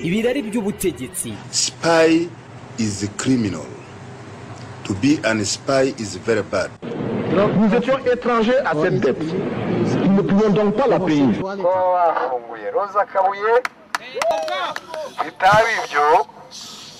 ibirari by'ubutegetsi Spy is a criminal. To be an spy is very bad. Nous étions étrangers à cette dette. Nous ne pouvions donc pas la payer. kuba bafunguye roza kabuye bitaba ibyo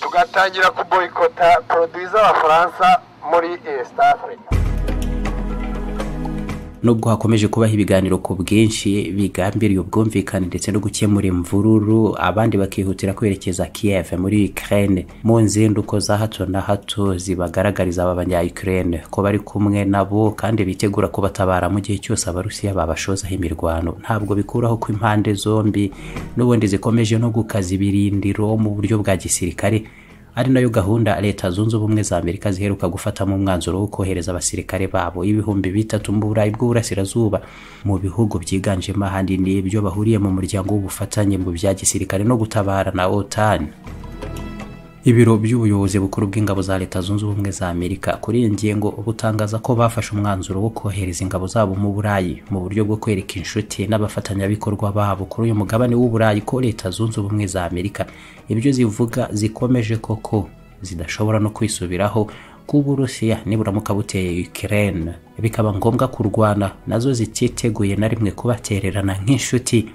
tugatangira kuboyikota poroduwi z'abafaransa muri east africa nubwo hakomeje kubaho ibiganiro ku bwinshi bigambiriye ubwumvikane ndetse no gukemura imvururu abandi bakihutira kwerekeza Kiev muri Ukraine mu nzinduko za hato na hato zibagaragariza aba banya Ukraine ko bari kumwe nabo kandi bitegura kubatabara mu gihe cyose abarusiya babashozaho imirwano ntabwo bikuraho ko impande zombi n'ubundi zikomeje no gukaza ibirindiro mu buryo bwa gisirikare ari nayo gahunda leta zunze ubumwe za amerika ziheruka gufatamo umwanzuro wo kohereza abasirikare babo ibihumbi bitatu mu burayi bw'uburasirazuba mu bihugu byiganjemo ahanini ibyo bahuriye mu muryango w'ubufatanye mu bya gisirikare no gutabara na otan ibiro by'ubuyobozi bukuru bw'ingabo za leta zunze ubumwe za amerika kuri iyi ngingo butangaza ko bafashe umwanzuro wo kohereza ingabo zabo mu burayi mu buryo bwo kwereka inshuti n'abafatanyabikorwa babo kuri uyu mugabane w'uburayi ko leta zunze ubumwe za amerika ibyo zivuga zikomeje koko zidashobora no kwisubiraho kuba uburusiya niburamuka buteye ukraine bikaba ngombwa kurwana nazo zititeguye na rimwe kubatererana nk'inshuti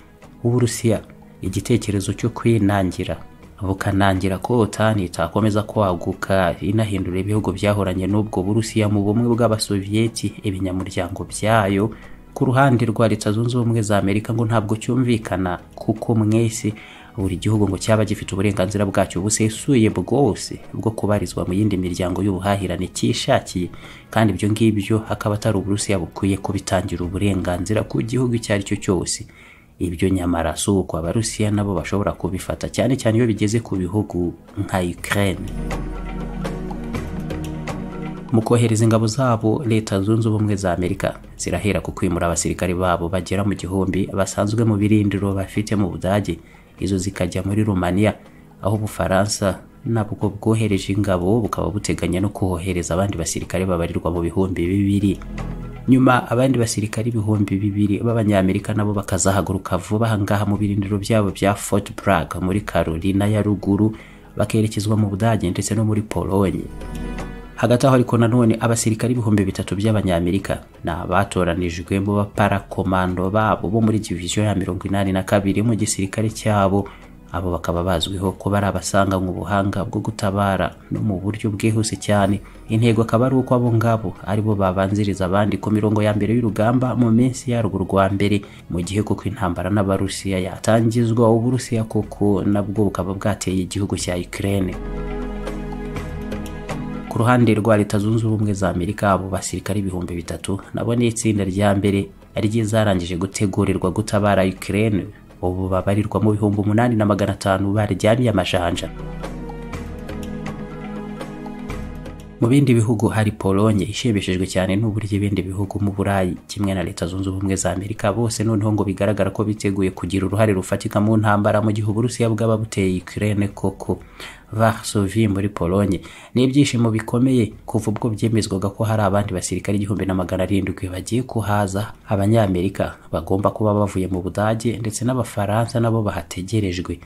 uburusiya igitekerezo cyo kwinangira bukanangira ko otani itakomeza kwaguka inahindura ibihugu byahoranye n'ubwo burusiya mu bumwe bw'abasoviyeti ibinyamuryango byayo ku ruhande rwa leta zunze ubumwe za amerika ngo ntabwo cyumvikana kuko mwese buri gihugu ngo cyaba gifite uburenganzira bwacyo busesuye bwose bwo kubarizwa mu yindi miryango y'ubuhahirane cyishakiye kandi ibyo ngibyo hakaba atari uburusiya bukwiye kubitangira uburenganzira ku gihugu icyo ari cyo cyose ibyo nyamara si uko abarusiya nabo bashobora kubifata cyane cyane iyo bigeze ku bihugu nka ukraine mu kohereza ingabo zabo leta zunze ubumwe za amerika zirahera ku kwimura abasirikare babo bagera mu gihumbi basanzwe mu birindiro bafite mu budage izo zikajya muri rumaniya aho ubufaransa nabwo bwohereje ingabo bukaba buteganya no kohereza abandi basirikare babarirwa mu bihumbi bibiri nyuma abandi basirikari ibihumbi bibiri b'abanyamerika nabo bakazahaguruka vuba ahangaha mu birindiro byabo bya fort brag muri carolina ya ruguru bakerekezwa mu budage ndetse no muri polonye hagati aho ariko nanone abasirikari ibihumbi bitatu by'abanyamerika ni abatoranijwe mu baparakomando babo bo muri diviziyo ya mirongo inani na kabiri mu gisirikare cyabo abo bakaba bazwiho kuba ari abasanganywe ubuhanga bwo gutabara no mu buryo bwihuse cyane intego akaba ari uko abo ngabo aribo babanziriza abandi ku mirongo ya mbere y'urugamba mu minsi yarwo rwa mbere mu gihe kuko intambara n'abarusiya yatangizwa uburusiya koko nabwo bukaba bwateye igihugu cya Ukraine ku ruhande rwa leta zunze ubumwe za amerika abo basirikare ibihumbi bitatu nabo ni itsinda rya mbere ry'izarangije gutegurirwa gutabara Ukraine ubu babarirwa mu bihumbi umunani na magana atanu baryamiye amajanja mu bindi bihugu hari polonye ishimishijwe cyane n'uburyo ibindi bihugu mu burayi kimwe na leta zunze ubumwe za amerika bose noneho ngo bigaragara ko biteguye kugira uruhare rufatika mu ntambara mu gihe uburusiya bwaba buteye ukraine koko varsovi muri polonye ni ibyishimo bikomeye kuva ubwo byemezwaga ko hari abandi basirikare igihumbi na magana arindwi bagiye kuhaza abanyamerika bagomba kuba bavuye mu budage ndetse n'abafaransa nabo bahategerejwe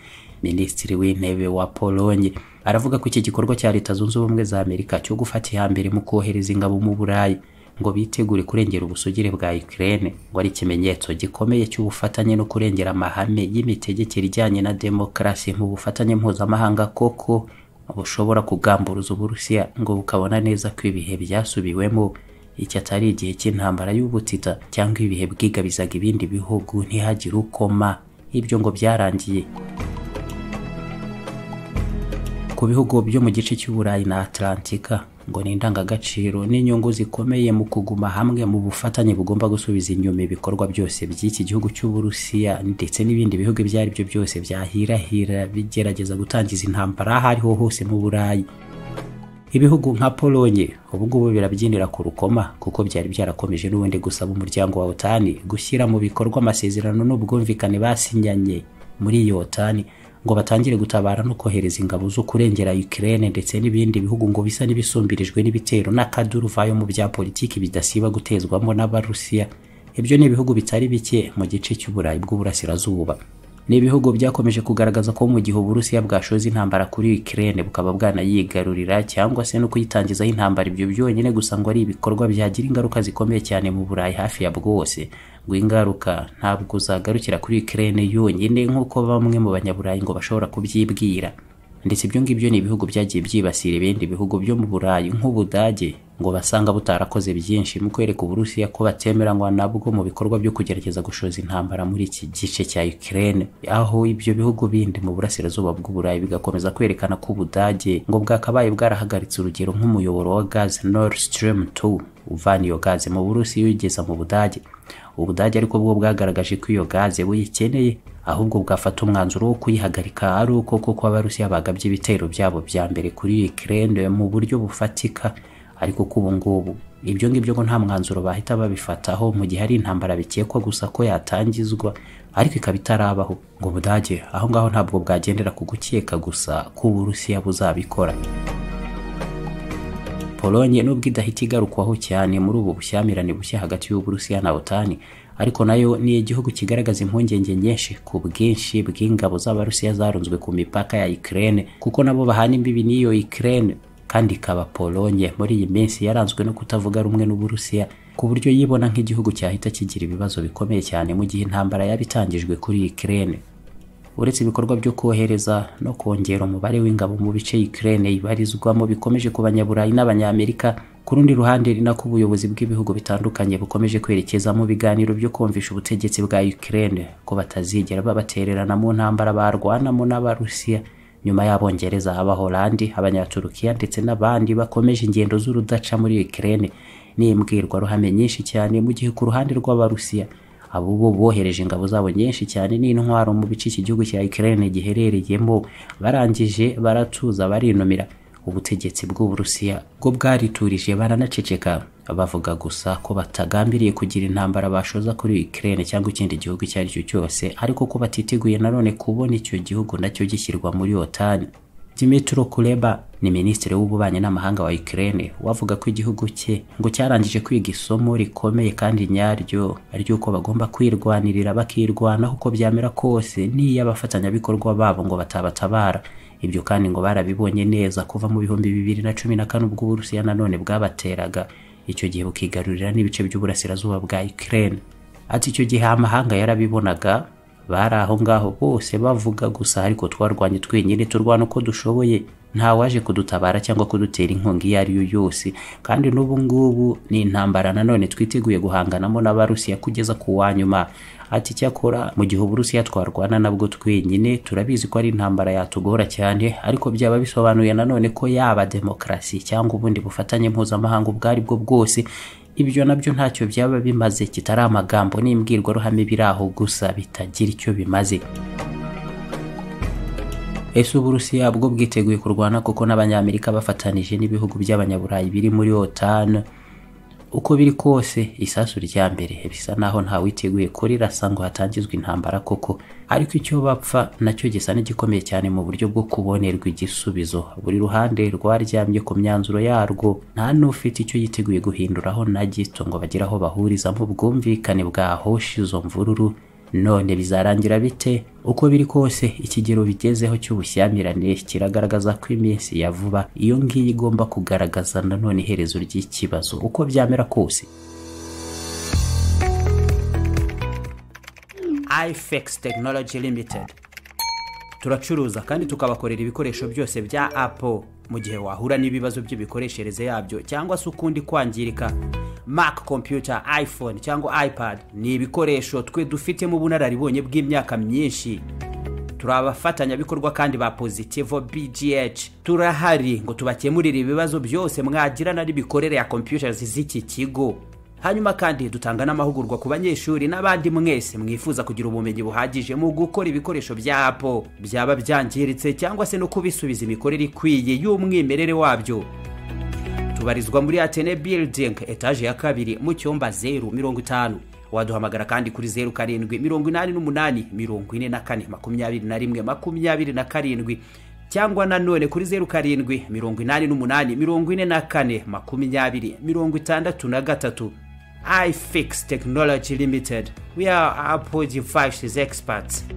minisitiri w'intebe wa polonye aravuga ko iki gikorwa cya leta zunze ubumwe za amerika cyo gufata iya mbere mu kohereza ingabo mu burayi ngo bitegure kurengera ubusugire bwa Ukraine ngo ari ikimenyetso gikomeye cy'ubufatanye no kurengera amahame y'imitegekere ijyanye na demokarasi mu bufatanye mpuzamahanga koko bushobora kugamburuza uburusiya ngo bukabona neza ko ibihe byasubiwemo iki atari igihe cy'intambara y'ubutita cyangwa ibihe bwigabizaga ibindi bihugu ntihagire ukoma ibyo ngo byarangiye ku bihugu byo mu gice cy'uburayi na atlantika ngo ni indangagaciro n'inyungu zikomeye mu kuguma hamwe mu bufatanye bugomba gusubiza inyuma ibikorwa byose by'iki gihugu cy'uburusiya ndetse n'ibindi bihugu ibyo ari byo byose byahirahira bigerageza gutangiza intambara aho ariho hose mu burayi ibihugu nka polonye ubu ngubu birabyinira ku rukoma kuko byari byarakomeje n'ubundi gusaba umuryango wa otani gushyira mu bikorwa amasezerano n'ubwumvikane basinyanye muri iyo otani ngo batangire gutabara no kohereza ingabo zo kurengera Ukraine ndetse n'ibindi bihugu ngo bisa n'ibisumbirijwe n'ibitero n'akaduruvayo mu bya politiki bidasiba gutezwamo n'abarusiya ibyo ni ibihugu bitari bike mu gice cy'uburayi bw'uburasirazuba ni ibihugu byakomeje kugaragaza ko mu gihe uburusiya bwashoza intambara kuri ukraine bukaba bwanayigarurira cyangwa se no kuyitangizaho intambara ibyo byonyine gusa ngo ari ibikorwa byagira ingaruka zikomeye cyane mu burayi hafi ya bwose ngo ingaruka ntabwo zagarukira kuri ukraine yonyine nk'uko bamwe mu banyaburayi ngo bashobora kubyibwira ndetse ibyo ngibyo ni ibihugu byagiye byibasira ibindi bihugu byo mu burayi nk'ubudage ngo basanga butarakoze byinshi mu kwereka uburusiya ko batemeranywa nabwo mu bikorwa byo kugerageza gushoza intambara muri iki gice cya ukraine aho ibyo bihugu bindi mu burasirazuba bw'uburayi bigakomeza kwerekana ko ubudage ngo bwakabaye bwarahagaritse urugero nk'umuyoboro wa gaz nord stream 2 uvana iyo gaze mu burusiya uyigeza mu budage ubudage ariko bwo bwagaragaje ko iyo gaze buyikeneye ahubwo bwafata umwanzuro wo kuyihagarika ari uko koko abarusiya bagabye ibitero byabo bya mbere kuri ukraine mu buryo bufatika ariko ko ubu ngubu ibyo ngibyo ngo nta mwanzuro bahita babifataho mu gihe ari intambara bikekwa gusa ko yatangizwa ariko ikaba itarabaho ngo budage aho ngaho ntabwo bwagendera ku gukeka gusa ko uburusiya buzabikora polonye nubwo idahita igarukwaho cyane muri ubu bushyamirane bushya hagati y'uburusiya na otani ariko nayo ni igihugu kigaragaza impungenge nyinshi ku bwinshi bw'ingabo z'abarusiya zarunzwe ku mipaka ya ukraine kuko nabo bahana imbibi n'iyo ukraine kandi ikaba polonye muri iyi minsi yaranzwe no kutavuga rumwe n'uburusiya ku buryo yibona nk'igihugu cyahita kigira ibibazo bikomeye cyane mu gihe intambara yaba itangijwe kuri ukraine uretse ibikorwa byo kohereza no kongera umubare w'ingabo mu bice Ukraine ibarizwamo bikomeje ku banyaburayi n'abanyamerika ku rundi ruhande ni nako ubuyobozi bw'ibihugu bitandukanye bukomeje kwerekeza mu biganiro byo kumvisha ubutegetsi bwa Ukraine ko batazigera babatererana mu ntambara barwanamo n'abarusiya nyuma y'abongereza abaholandi abanyaturukiya ndetse n'abandi bakomeje ingendo z'urudaca muri Ukraine ni imbwirwaruhame nyinshi cyane mu gihe ku ruhande rw'abarusiya abo bo bohereje ingabo zabo nyinshi cyane n'intwaro mu bice iki gihugu cya Ukraine giherereyemo barangije baratuza barinumira ubutegetsi bw'uburusiya bwo bwariturije baranaceceka bavuga gusa ko batagambiriye kugira intambara bashoza kuri Ukraine cyangwa ikindi gihugu icyo ari cyo cyose ariko ko batiteguye nanone kubona icyo gihugu nacyo gishyirwa muri OTAN Dimitro Kuleba ni minisitiri w'ububanyi n'amahanga wa Ukraine wavuga ko igihugu cye ngo cyarangije kwiga isomo rikomeye kandi nyaryo ry'uko bagomba kwirwanirira bakirwanaho uko byamera kose n'iy'abafatanyabikorwa babo ngo batabatabara ibyo kandi ngo barabibonye neza kuva mu bihumbi bibiri na cumi na kane ubwo uburusiya nanone bwabateraga icyo gihe bukigarurira n'ibice by'uburasirazuba bwa Ukraine ati icyo gihe amahanga yarabibonaga bari aho ngaho bose bavuga gusa ariko twarwanye twenyine turwana uko dushoboye nta waje kudutabara cyangwa kudutera inkunga iyo ari yo yose kandi n'ubu ngubu ni intambara nanone twiteguye guhanganamo n'abarusiya kugeza ku wa nyuma ati cyakora mu gihe uburusiya twarwana nabwo twenyine turabizi ko ari intambara yatugora cyane ariko byaba bisobanuye nanone ko yaba demokarasi cyangwa ubundi bufatanye mpuzamahanga ubwo ari bwo bwose ibyo nabyo ntacyo byaba bimaze kitari amagambo n'imbwirwaruhame biri aho gusa bitagira icyo bimaze ese uburusiya bwo bwiteguye kurwana kuko n'abanyamerika bafatanije n'ibihugu by'abanyaburayi biri muri otan uko biri kose isasu rya mbere bisa naho ntawiteguye ko rirasa ngo hatangizwe intambara koko ariko icyo bapfa nacyo gisa n'igikomeye cyane mu buryo bwo kubonerwa igisubizo buri ruhande rwaryamye ku myanzuro yarwo nta n'ufite icyo yiteguye guhinduraho na gito ngo bagire aho bahuriza mu bwumvikane bwahosha izo mvururu none bizarangira bite uko biri kose ikigero bigezeho cy'ubushyamirane kiragaragaza ko iminsi ya vuba iyo ngiyo igomba kugaragaza nanone iherezo ry'ikibazo uko byamera kose ifex tekinoloji limitedi turacuruza kandi tukabakorera ibikoresho byose bya apo mu gihe wahura n'ibibazo by'imikoreshereze yabyo cyangwa se ukundi kwangirika mac computer iphone cyangwa ipad ni ibikoresho twe dufitemo ubunararibonye bw'imyaka myinshi turi abafatanyabikorwa kandi ba positivo bgh turahari ngo tubakemurire ibibazo byose mwagirana n'imikorere ya computers z'iki kigo hanyuma kandi dutanga n'amahugurwa ku banyeshuri n'abandi mwese mwifuza kugira ubumenyi buhagije mu gukora ibikoresho bya apo byaba byangiritse cyangwa se no kubisubiza imikorere ikwiye y'umwimerere wabyo tubarizwa muri atene building etaje ya kabiri mu cyumba zeru mirongo itanu waduhamagara kandi kuri zeru karindwi mirongo inani n'umunani mirongo ine na kane makumyabiri na rimwe makumyabiri na karindwi cyangwa nanone kuri zeru karindwi mirongo inani n'umunani mirongo ine na kane makumyabiri mirongo itandatu na gatatu ifix technology limited we are apple devices experts